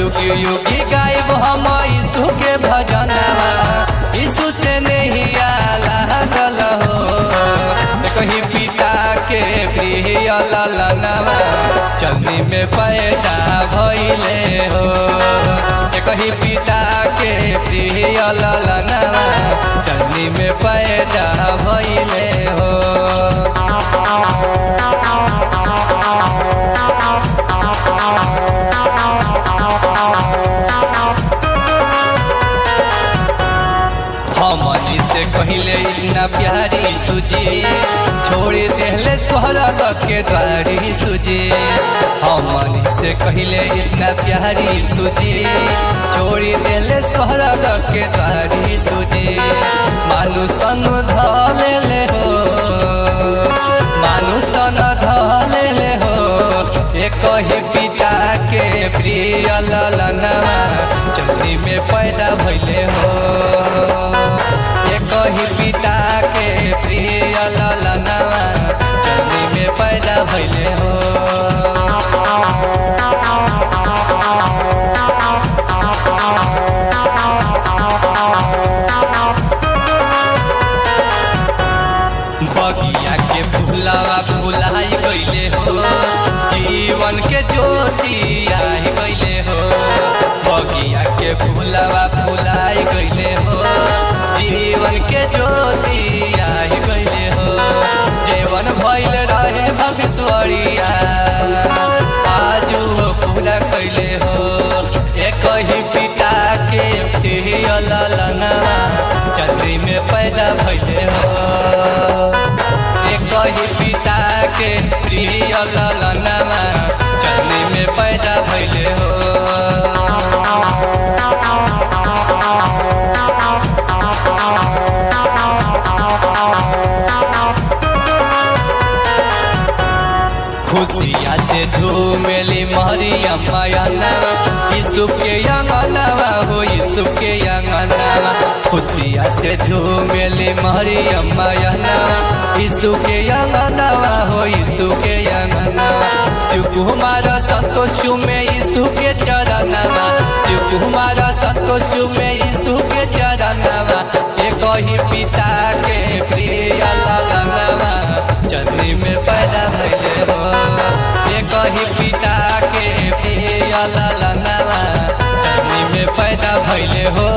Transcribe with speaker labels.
Speaker 1: युगी युगी गायब हम यीशु के भजनवा यीशु से नहीं लागल हो कहीं पिता के प्रिय ललनवा चलनी में पैदा भइले हो कहीं पिता के प्रिय ललनवा चलनी में पैदा भइले हो हमनी से कहिले इतना प्यारी सुजी छोड़ देहले स्वर्ग के द्वारी सुजी हमनी से कहिले इतना प्यारी सुजी छोड़ देहले स्वर्ग के द्वारी सुजी मानु सन धले हो मानु सन धले हो एक ही पिता के प्रिय ललनवा चलनी में पैदा भइले हो एक ही पिता के प्रिय ललनवा चलनी में पैदा भइले हो बगिया के फूलावा फुलाई गईले हो जीवन के ज्योति आई गईले हो बगिया के फूलावा फुलाई गईले हो जीवन के ज्योति आई गईले हो जीवन भइल रहे भविष्वरिया आजू हो पूरा कैले हो एक ही पिता के प्रिय ललनवा चंद्री में पैदा भइले हो एक ही पिता के प्रिय ललनवा चंद्री में पैदा भइले हो खुशिया से झूमेली मरियम मयनवा यीशु के यंगनवा हो यीशु के यंगनवा खुशिया से झूमेली मरियम मयनवा यीशु के यंगनवा हो यीशु के यंगनवा शिव कुमार संतोष में यीशु के चरणवा शिव कुमार संतोष में यीशु के चरणवा एक ही पिता के प्रिय ललनवा चंद्री में पैदा भइले हो एक ही पिता के प्रिय ललनवा चंद्री में पैदा भइले हो